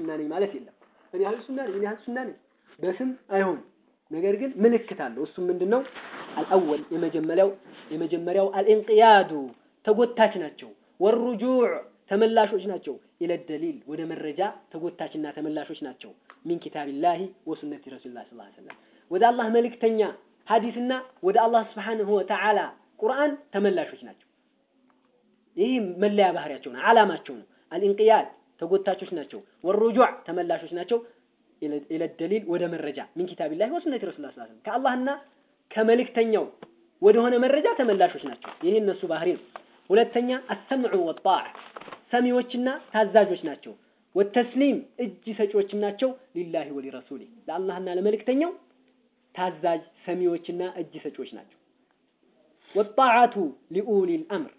ሱና ነኝ ማለት የለም። እኔ አህሉ ሱና ነኝ፣ እኔ አህሉ ሱና ነኝ በስም አይሆንም። ነገር ግን ምልክት አለው። እሱም ምንድነው? አልአወል የመጀመሪያው የመጀመሪያው አልኢንቅያዱ ተጎታች ናቸው። ወሩጁዕ ተመላሾች ናቸው። ኢለ ደሊል ወደ መረጃ ተጎታችና ተመላሾች ናቸው። ሚን ኪታቢላሂ ወሱነቲ ረሱልላህ ሰለላሁ ዐለይሂ ወሰለም ወደ አላህ መልእክተኛ ሐዲስና ወደ አላህ ስብሓንሁ ወተዓላ ቁርአን ተመላሾች ናቸው። ይህ መለያ ባህሪያቸው ነው፣ ዓላማቸው ነው። አልኢንቅያድ ተጎታቾች ናቸው። ወሩጁዕ ተመላሾች ናቸው። ኢለ ደሊል ወደ መረጃ ሚን ኪታቢላሂ ወሱነቲ ረሱልላህ ሰለላሁ ዐለይሂ ወሰለም ከአላህና ከመልእክተኛው ወደሆነ መረጃ ተመላሾች ናቸው። ይህ እነሱ ባህሪ ነው። ሁለተኛ አሰምዑ ወጣዕ ሰሚዎችና ታዛዦች ናቸው። ወተስሊም እጅ ሰጪዎችም ናቸው። ሊላሂ ወሊረሱሊ ለአላህና ለመልእክተኛው ታዛዥ ሰሚዎችና እጅ ሰጪዎች ናቸው። ወጣዓቱ ሊኡሊል አምር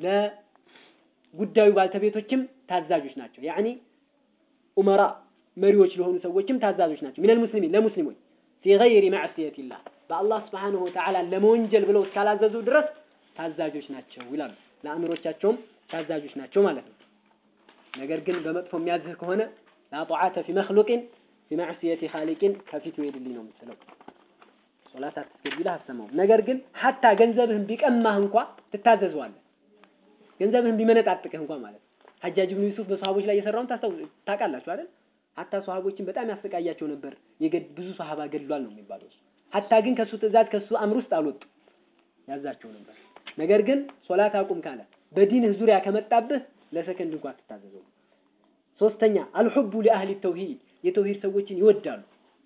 ለጉዳዩ ባልተቤቶችም ታዛዦች ናቸው። ያዕኒ ኡመራ መሪዎች ለሆኑ ሰዎችም ታዛዦች ናቸው። ሚነል ሙስሊሚን ለሙስሊሞች ፊ ገይሪ ማዕሲየቲላህ በአላህ ስብሓንሁ ወተዓላ ለመወንጀል ብለው እስካላዘዙ ድረስ ታዛዦች ናቸው ይላሉ። ለአእምሮቻቸውም ታዛዦች ናቸው ማለት ነው። ነገር ግን በመጥፎ የሚያዝህ ከሆነ ላ ጣዓተ ፊ መክሉቅን ፊ ማዕሲየቲ ኻሊቅን ከፊቱ ሄድልኝ ነው የምትለው። ሶላት አትስገድ ቢልህ አትሰማውም። ነገር ግን ሀታ ገንዘብህን ቢቀማህ እንኳ ትታዘዘዋለህ። ገንዘብህን ቢመነጣጥቅህ እንኳ ማለት ነው። ሐጃጅ ብኑ ዩሱፍ በሰሃቦች ላይ የሰራውን ታውቃላችሁ አይደል? ሀታ ሰሃቦችን በጣም ያሰቃያቸው ነበር። ብዙ ሰሃባ ገድሏል ነው የሚባለው። ሀታ ግን ከሱ ትእዛዝ ከሱ አምር ውስጥ አልወጡ ያዛቸው ነበር። ነገር ግን ሶላት አቁም ካለ በዲንህ ዙሪያ ከመጣብህ ለሰከንድ እንኳን አትታዘዘው። ሶስተኛ አልሑቡ ሊአህሊ ተውሂድ የተውሂድ ሰዎችን ይወዳሉ።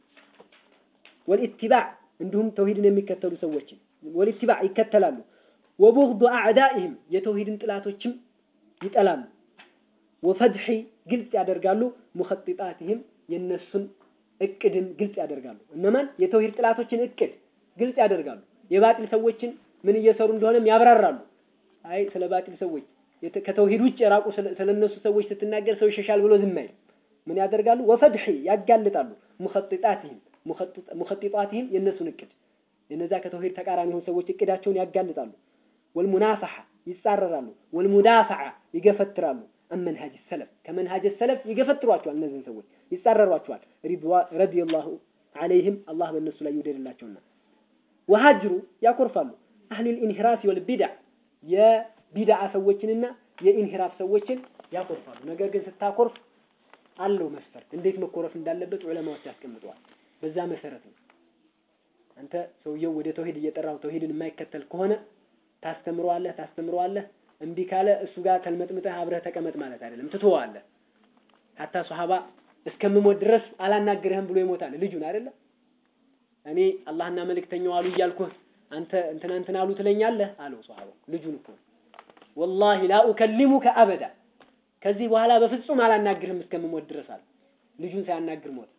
ወልኢትባዕ እንዲሁም ተውሂድን የሚከተሉ ሰዎችን ወልኢትባዕ ይከተላሉ። ወቡግዱ አዕዳኢህም የተውሂድን ጥላቶችም ይጠላሉ። ወፈድሒ ግልጽ ያደርጋሉ። ሙኸጢጣትህም የነሱን እቅድን ግልጽ ያደርጋሉ። እነማን የተውሂድ ጥላቶችን እቅድ ግልጽ ያደርጋሉ። የባጢል ሰዎችን ምን እየሰሩ እንደሆነም ያብራራሉ። አይ ስለ ባጢል ሰዎች ከተውሂድ ውጭ የራቁ ስለነሱ ሰዎች ስትናገር ሰው ይሸሻል ብሎ ዝም አይልም። ምን ያደርጋሉ? ወፈድሒ ያጋልጣሉ። ሙኸጢጣትህም ሙኸጢጣትህም የነሱን እቅድ የነዛ ከተውሂድ ተቃራኒ የሆኑ ሰዎች እቅዳቸውን ያጋልጣሉ። ወልሙናፈሐ ይጻረራሉ። ወልሙዳፈዓ ይገፈትራሉ። አመንሃጅ ሰለፍ ከመንሃጅ ሰለፍ ይገፈትሯቸዋል። እነዚህን ሰዎች ይጻረሯቸዋል። ረዲየላሁ ዐለይህም አላህ በእነሱ ላይ ይውደድላቸውና ወሀጅሩ ያኮርፋሉ። አህሊል ኢንሂራፍ ወል ቢድዕ የቢድዓ ሰዎችንና የኢንሂራፍ ሰዎችን ያኮርፋሉ። ነገር ግን ስታኮርፍ አለው መስፈርት፣ እንዴት መኮረፍ እንዳለበት ዑለማዎች ያስቀምጠዋል። በዛ መሰረት ነው። አንተ ሰውየው ወደ ተውሂድ እየጠራው ተውሂድን የማይከተል ከሆነ ታስተምረዋለህ ታስተምረዋለህ። እምቢ ካለ እሱ ጋር ተልመጥምጠህ አብረህ ተቀመጥ ማለት አይደለም፣ ትተዋለህ። ሀታ ሶሐባ እስከምሞት ድረስ አላናግርህም ብሎ ይሞታል ልጁን አይደለም እኔ አላህና መልእክተኛው አሉ እያልኩህ አንተ እንትና እንትና አሉ ትለኛለህ አለው ሶሐባው ልጁን እኮ ወላሂ ላ ኡከሊሙከ አበዳ ከዚህ በኋላ በፍጹም አላናግርህም እስከምሞት ድረስ አለ ልጁን ሳያናግር ሞት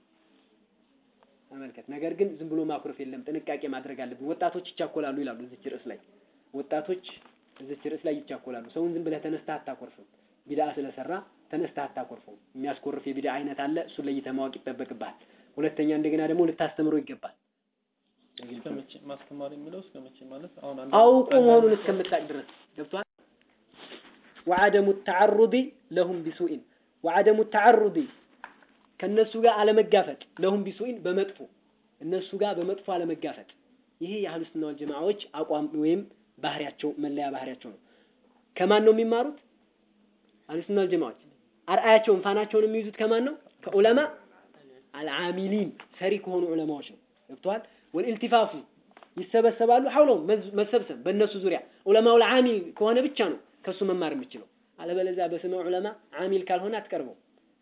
ተመልከት ነገር ግን ዝም ብሎ ማኩረፍ የለም ጥንቃቄ ማድረግ አለብን ወጣቶች ይቻኮላሉ ይላሉ እዚች ርዕስ ላይ ወጣቶች እዚች ርዕስ ላይ ይቻኮላሉ ሰውን ዝም ብለህ ተነስተህ አታኮርፍም ቢድዓ ስለሰራ ተነስተህ አታኮርፈው የሚያስኮርፍ የቢድዓ አይነት አለ እሱን ለይተህ ማወቅ ይጠበቅብሃል ሁለተኛ እንደገና ደግሞ ልታስተምረው ይገባል እስከመቼ ማስተማር የሚለው እስከመቼ ማለት አሁን አውቁ መሆኑን እስከምታውቅ ድረስ ገብቷል ወዐደሙ ተዓሩዲ ለሁም ቢሱኢን ወዐደሙ ተዓሩዲ ከነሱ ጋር አለመጋፈጥ ለሁም ቢሱኢን በመጥፎ እነሱ ጋር በመጥፎ አለመጋፈጥ ይሄ የአህሉ ሱና ወል ጀማዓዎች አቋም ወይም ባህሪያቸው መለያ ባህሪያቸው ነው ከማን ነው የሚማሩት አህሉ ሱና ወል ጀማዓዎች አርአያቸውን ፋናቸውን የሚይዙት ከማን ነው ከዑለማ አልዓሚሊን ሰሪ ከሆኑ ዑለማዎች ነው ገብቷል ወልኢልቲፋፉ ይሰበሰባሉ ሐውለውም መሰብሰብ በእነሱ ዙሪያ ዑለማው ለዓሚል ከሆነ ብቻ ነው ከሱ መማር የምችለው አለበለዚያ በስመ ዑለማ ዓሚል ካልሆነ አትቀርበው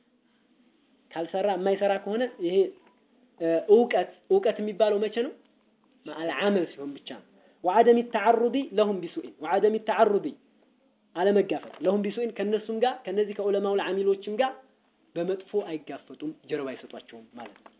ካልሰራ የማይሰራ ከሆነ ይሄ እውቀት እውቀት የሚባለው መቼ ነው አልዓመል ሲሆን ብቻ ነው ወዐደም ተዓሩዲ ለሁም ቢሱኢን ወዐደም ተዓሩዲ አለመጋፈጥ ለሁም ቢሱኢን ከነሱም ጋር ከነዚህ ከዑለማው ለዓሚሎችም ጋር በመጥፎ አይጋፈጡም ጀርባ አይሰጧቸውም ማለት ነው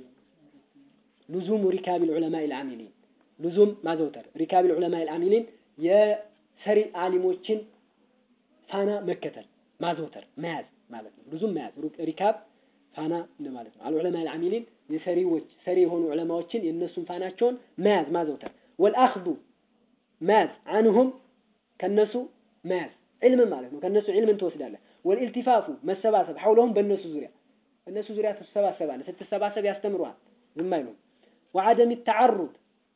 ሉዙሙ ሪካቢል ዑለማ ልዓሚሊን ሉዙም ማዘውተር ሪካቢል ዑለማ ልዓሚሊን የሰሪ አሊሞችን ፋና መከተል ማዘውተር መያዝ ማለት ነው ሉዙም መያዝ ሪካብ ፋና እንደማለት ነው አልዑለማ ልዓሚሊን የሰሪዎች ሰሪ የሆኑ ዑለማዎችን የእነሱን ፋናቸውን መያዝ ማዘውተር ወልአኽዱ መያዝ አንሁም ከነሱ መያዝ ዕልምን ማለት ነው ከነሱ ዕልምን ትወስዳለህ ወልኢልቲፋፉ መሰባሰብ ሐውለሁም በእነሱ ዙሪያ እነሱ ዙሪያ ትሰባሰባለህ። ስትሰባሰብ ያስተምሩሃል፣ ዝም አይሉም። ወዐደም ተዓሩድ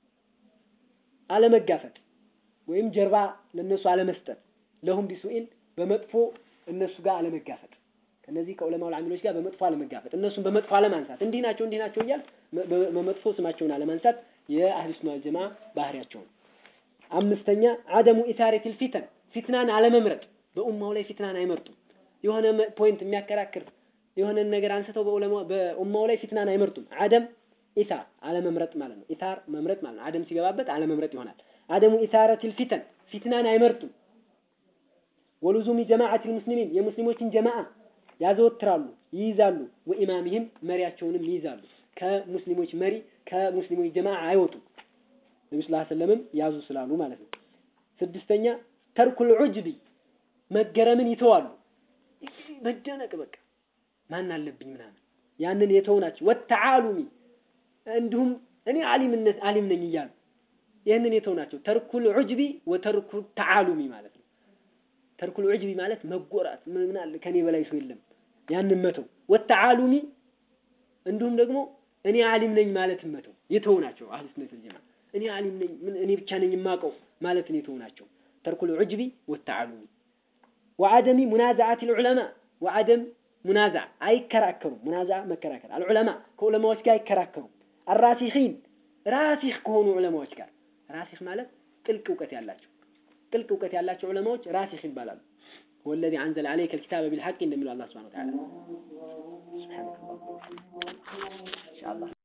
አለመጋፈጥ ወይም ጀርባ ለነሱ አለመስጠት፣ ለሁም ቢሱኢን በመጥፎ እነሱ ጋር አለመጋፈጥ፣ ከነዚህ ከዑለማው አሚሎች ጋር በመጥፎ አለመጋፈጥ፣ እነሱን በመጥፎ አለማንሳት፣ እንዲህ ናቸው እንዲህ ናቸው እያል በመጥፎ ስማቸውን አለማንሳት የአህሉ ሱና ወል ጀማዓ ባህሪያቸው ነው። አምስተኛ አደሙ ኢታረቲል ፊተን ፊትናን አለመምረጥ፣ በኡማው ላይ ፊትናን አይመርጡም። የሆነ ፖይንት የሚያከራክር የሆነን ነገር አንስተው በኡማው ላይ ፊትናን አይመርጡም። አደም ኢታር አለመምረጥ ማለት ነው። ኢታር መምረጥ ማለት ነው። አደም ሲገባበት አለመምረጥ ይሆናል። አደሙ ኢታረቲል ፊተን ፊትናን አይመርጡም። ወሉዙሚ ጀማዓቲል ሙስሊሚን የሙስሊሞችን ጀማዓ ያዘወትራሉ፣ ይይዛሉ። ወኢማሚህም መሪያቸውንም ይይዛሉ። ከሙስሊሞች መሪ ከሙስሊሞች ጀማዓ አይወጡም። ነቢ ስ ሰለምም ያዙ ስላሉ ማለት ነው። ስድስተኛ ተርኩል ዑጅቢ መገረምን ይተዋሉ። መደነቅ በቃ ማን አለብኝ ምናምን ያንን የተው ናቸው። ወተዓሉሚ እንዲሁም እኔ አሊምነት አሊም ነኝ እያሉ ይህንን የተው ናቸው። ተርኩል ዑጅቢ ወተርኩ ተዓሉሚ ማለት ነው። ተርኩል ዑጅቢ ማለት መጎራት ምን አለ ከኔ በላይ ሰው የለም ያንን መተው። ወተዓሉሚ እንዲሁም ደግሞ እኔ አሊም ነኝ ማለት መተው የተው ናቸው። አህሉ ሱነት ወል ጀማዓ እኔ አሊም ነኝ ምን እኔ ብቻ ነኝ የማውቀው ማለትን የተው ናቸው። ተርኩል ዑጅቢ ወተዓሉሚ ወዐደሚ ሙናዛዓት ልዑለማ ወዐደም ሙናዛ አይከራከሩም። ሙናዛ መከራከር አልዑለማ ከዑለማዎች ጋር አይከራከሩም። አራሲኺን ራሲኽ ከሆኑ ዑለማዎች ጋር ራሲኽ ማለት ጥልቅ እውቀት ያላቸው ጥልቅ እውቀት ያላቸው ዑለማዎች ራሲኽ ይባላሉ። ወለዚ አንዘለ ዐለይከ ልኪታበ ቢልሐቅ እንደሚለው አላህ ሱብሓነሁ ወተዓላ ሱብሓነከ ኢንሻአላህ